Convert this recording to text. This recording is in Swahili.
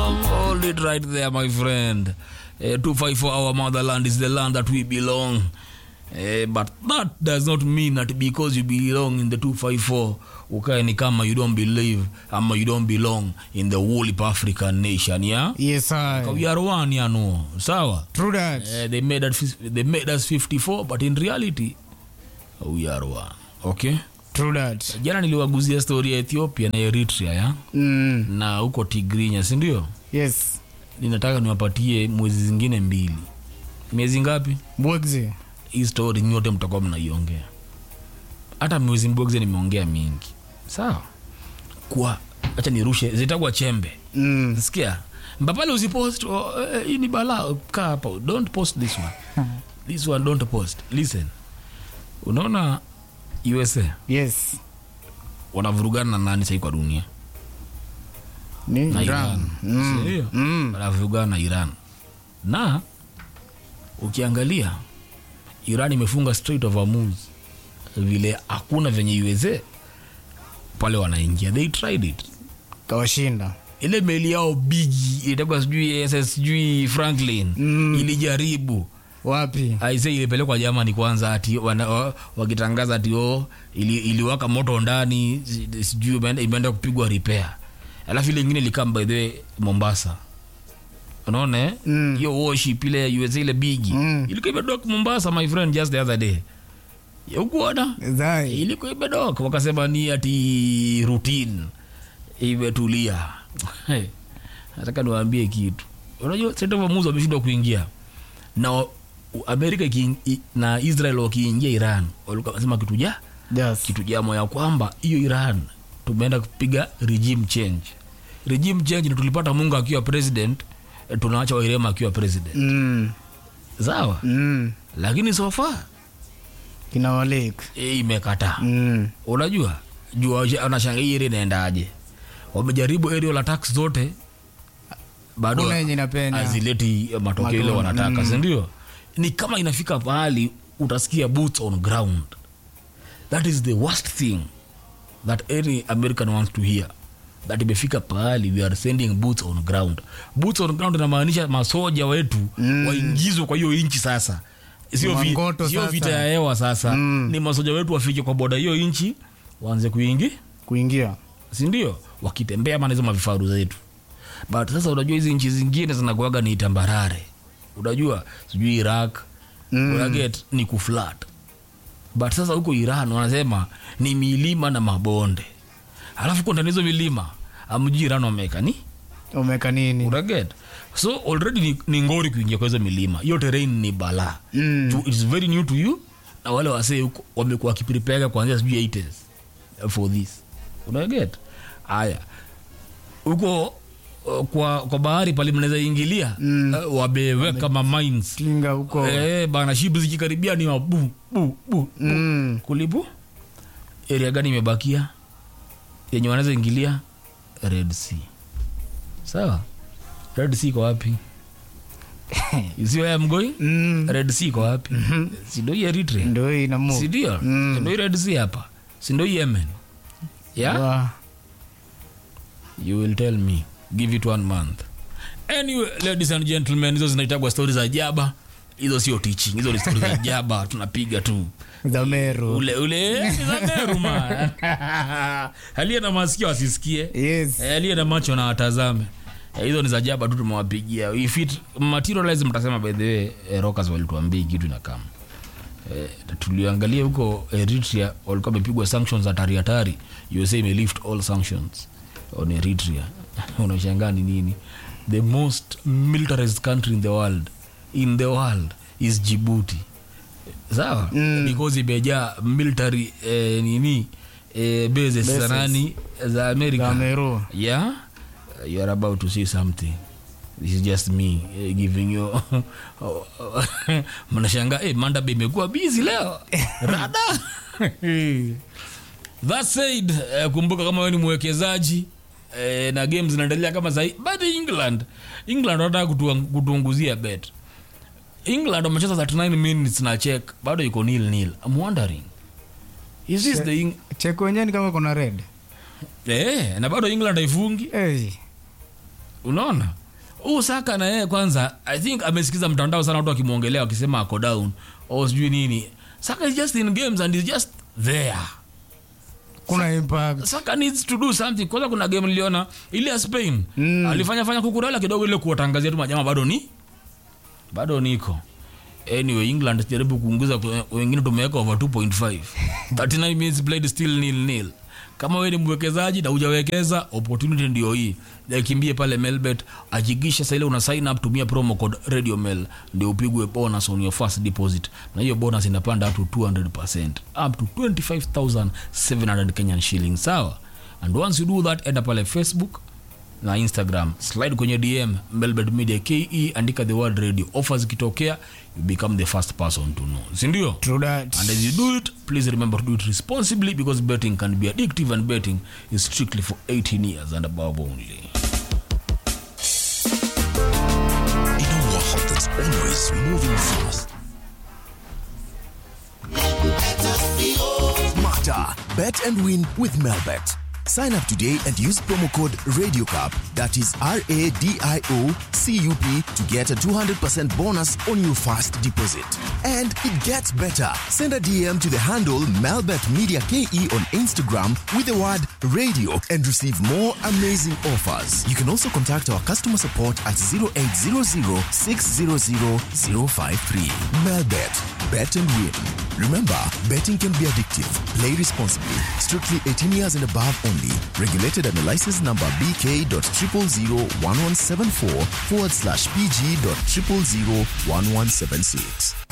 belong. Hold it right there, my friend. Uh, 254 our motherland is the land that we belong. Uh, but that does not mean that because you belong in the 254 ukae ni kama you don't believe ama you don't belong in the whole African nation yeah? Yes, I. we are one yano sawa True that. uh, they made us they made us 54 but in reality we are one okay True that. jana niliwaguzia story ya ethiopia na eritrea ya Mm. na huko tigrinya sindio Yes. ninataka niwapatie mwezi zingine mbili miezi ngapi Bwegzi. hii story nyote mtakuwa mnaiongea hata mwezi mbwegze nimeongea mingi sawa kwa hacha nirushe zitakuwa chembe Mm. sikia mbapale usipost oh, eh, hii ni bala kaa hapa don't post this one this one don't post listen unaona usa Yes. wanavurugana na nani sahii kwa dunia Ni na Iran. iran Mm. sindio Mm. wanavurugana na iran na ukiangalia iran imefunga Strait of Hormuz vile hakuna venye usa pale wanaingia they tried it Kawashinda. ile meli yao bigi itakuwa sijui ss sijui franklin Mm. ilijaribu Wapi? aise ilipelekwa jamani kwanza ati wana, wa- wakitangaza ati o ili, iliwaka moto ndani si- sijui imeenda- imeenda kupigwa repair alafu ile ingine ilikam by the way mombasa unaona eh? Mm. hiyo worship ile ya usa ile bigi Mm. ilikuwa imedok mombasa my friend just the other day ukuona Zai. ilikuwa imedok wakasema ni ati routine imetulia Hey, nataka niwaambie kitu unajua setovamuzi wameshindwa kuingia na wa- amerika ikiin- i- na israel wakiingia iran walikuwa wanasema kitu ja Yes. kitu jamo ya kwamba hiyo iran tumeenda kupiga regime change regime change ni tulipata mungu akiwa president eh, tunaacha wairema akiwa president Mm. sawa Mm. lakini sofa Kina Walik. imekataa Mm. unajua jua anashanga hii area inaendaje wamejaribu aerial attacks zote bado Kuna yenye inapenya. azileti matokeo ile Matunda, wanataka mm. sindio ni kama inafika pahali utasikia boots on ground that is the worst thing that any american wants to hear that imefika pahali we are sending boots on ground boots on ground inamaanisha masoja wetu Mm. waingizwe kwa hiyo nchi sasa sio vi, Mangoto sio sasa. vita ya hewa sasa Mm. ni masoja wetu wafike kwa boda hiyo nchi waanze kuingi Kuingia. sindio wakitembea mana hizo mavifaru zetu but sasa unajua hizi nchi zingine zinakuaga ni tambarare unajua sijui iraq Mm. unaget ni kuflat but sasa huko iran wanasema ni milima na mabonde alafu kwa ndani hizo milima amjui iran wameweka ni Umeka nini? unaget so already ni, ni ngori kuingia kwa hizo milima hiyo terrain ni balaa Mm. to, it's very new to you na wale wasee huko wamekuwa wakiprepare kuanzia sijui 80s for this unaget haya huko uh, kwa, kwa bahari pale mnaweza ingilia Mm. uh, wameweka ma mines Kinga huko. eh, bana shibu zikikaribia ni mabu bu bu Mm. kulipu area gani imebakia yenye wanaweza ingilia red sea sawa red sea iko wapi You see where I'm going Mm. red sea iko wapi sindo hii eritrea Ndio hii ina move. sindio Mm. sindo hii red sea hapa sindo hii yemen yeah Wa- you will tell me give it one month anyway ladies and gentlemen hizo zinaitagwa stori za jaba hizo sio teaching hizo ni stori za jaba tunapiga tu Za Meru. ule ule ni za Meru, man. aliye na masikio asisikie Yes. Eh, aliye na macho na atazame Eh, hizo ni za jaba tu tumewapigia if it materialize mtasema by the way eh, rockers walituambia hii kitu inakama eh, tuliangalia huko eritrea walikuwa wamepigwa sanctions hatari hatari usa imelift all sanctions on eritrea unashangaa ni nini the most militarized country in the world in the world is djibouti sawa Mm. because imejaa military eh, nini eh, bases za Bases. nani za america Za Meru. yeah you are about to see something this is just me eh, giving you mnashanga eh, mandabe imekuwa busy leo rada that said eh, kumbuka kama wewe ni mwekezaji eh, na games zinaendelea kama sahi but england england wanataka kutuang- kutuunguzia bet england wamecheza 39 minutes na check bado iko nil nil i'm wondering is this the Eng- Cheko wenyewe ni kama kuna red. eh, na bado england haifungi Hey. unaona huu saka na yeye kwanza i think amesikiza mtandao sana watu wakimwongelea wakisema ako down au sijui nini saka is just in games and is just there kuna impact saka needs to do something kwanza kuna game niliona ile ya spain Mm. alifanya fanya kukurela kidogo ile kuwatangazia tu majama bado ni bado niko anyway england jaribu kuunguza kwe- wengine tumeweka over 2.5 39 minutes played still nil nil kama wewe ni mwekezaji na hujawekeza opportunity ndio hii kimbie pale melbet hakikisha sasa ile una sign up tumia promo code radio mail ndio upigwe bonus on your first deposit na hiyo bonus inapanda up to 200% up to 25700 kenyan shillings sawa and once you do that enda pale facebook na instagram slide kwenye dm melbet media ke andika the word radio offers ikitokea you become the first person to know sindio true that and as you do it please remember to do it responsibly because betting can be addictive and betting is strictly for 18 years and above only In a world that's always moving fast. Smarter. Bet and win with Melbet. Sign up today and use promo code RadioCup, that is R A D I O C U P, to get a 200% bonus on your first deposit. And it gets better. Send a DM to the handle Melbet Media KE on Instagram with the word radio and receive more amazing offers. You can also contact our customer support at 0800 600 053. Melbet. Bet and win. Remember, betting can be addictive. Play responsibly. Strictly 18 years and above only. Regulated under license number BK.0001174 forward slash PG.0001176.